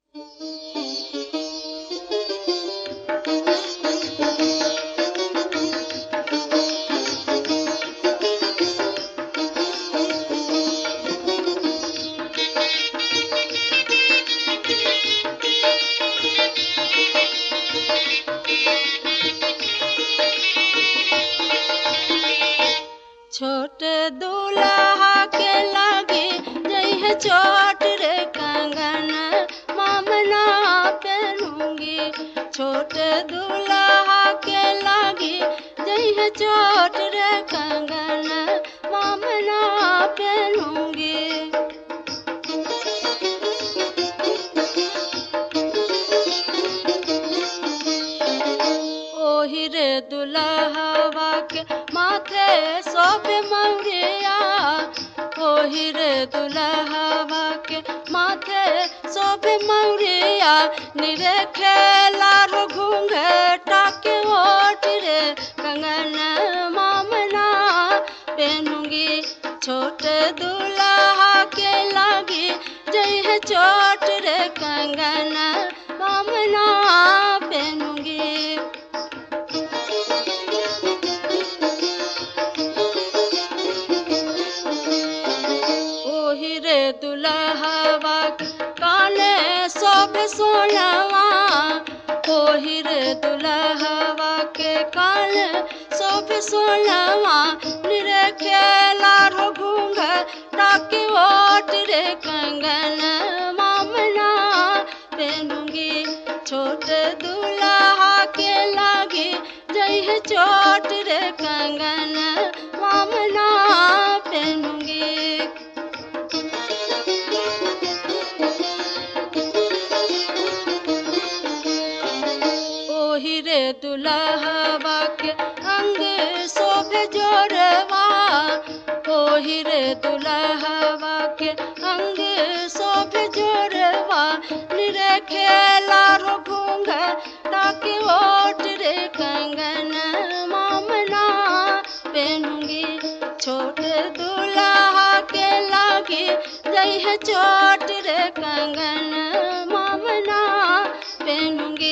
छोट दूल्हा के लागे जइह चोट रे कंगन मामना पहनूंगी छोट दूल्हा के लागे जइह चोट रे कंगन मामना पहनूंगी ओही रे दुल्हवा के माथे सोबे मौरिया ओही रे दुल्हवा के माथे सोबे मौरिया निरे खेला रो घूंघटा के ओट रे कंगन मामना पहनूंगी छोट दूल्हा के लागी जय है चोट रे कंगन मामना पहनूंगी ओही रे दुल्हवा काने सब सोनवा ओही रे दुल्हवा के कान सब सोनवा निरे खेला रो घूंघ टाके ओट रे कंगन मामना पहनूंगी छोट दूल्हा के लागे जय है चोट रे कंगन मामना पहनूंगी ओही रे दुल्हवा के अंग शोभे जोरवा ओही रे दुल्हवा के अंग शोभे जोरवा निरे खेला रो घूंघ ताकि ओट रे कंगन मामना पहनूंगी छोट दूल्हा के लागे जय है चोट रे कंगन मामना पहनूंगी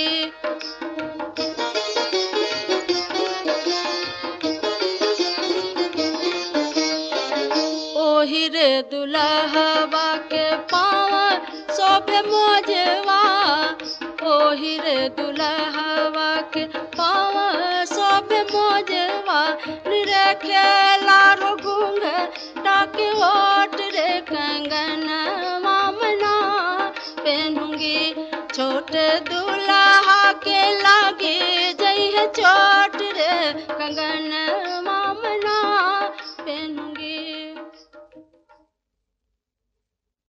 ओही रे दुल्हवा के पाँव सोभे मोजवा ओही रे दुल्हवा के पाँव सोभे मोजवा निरे खेला रो घूंघ डाके ओट रे कंगन मामना पहनूंगी छोट दूल्हा के लागे जय है चोट रे कंगन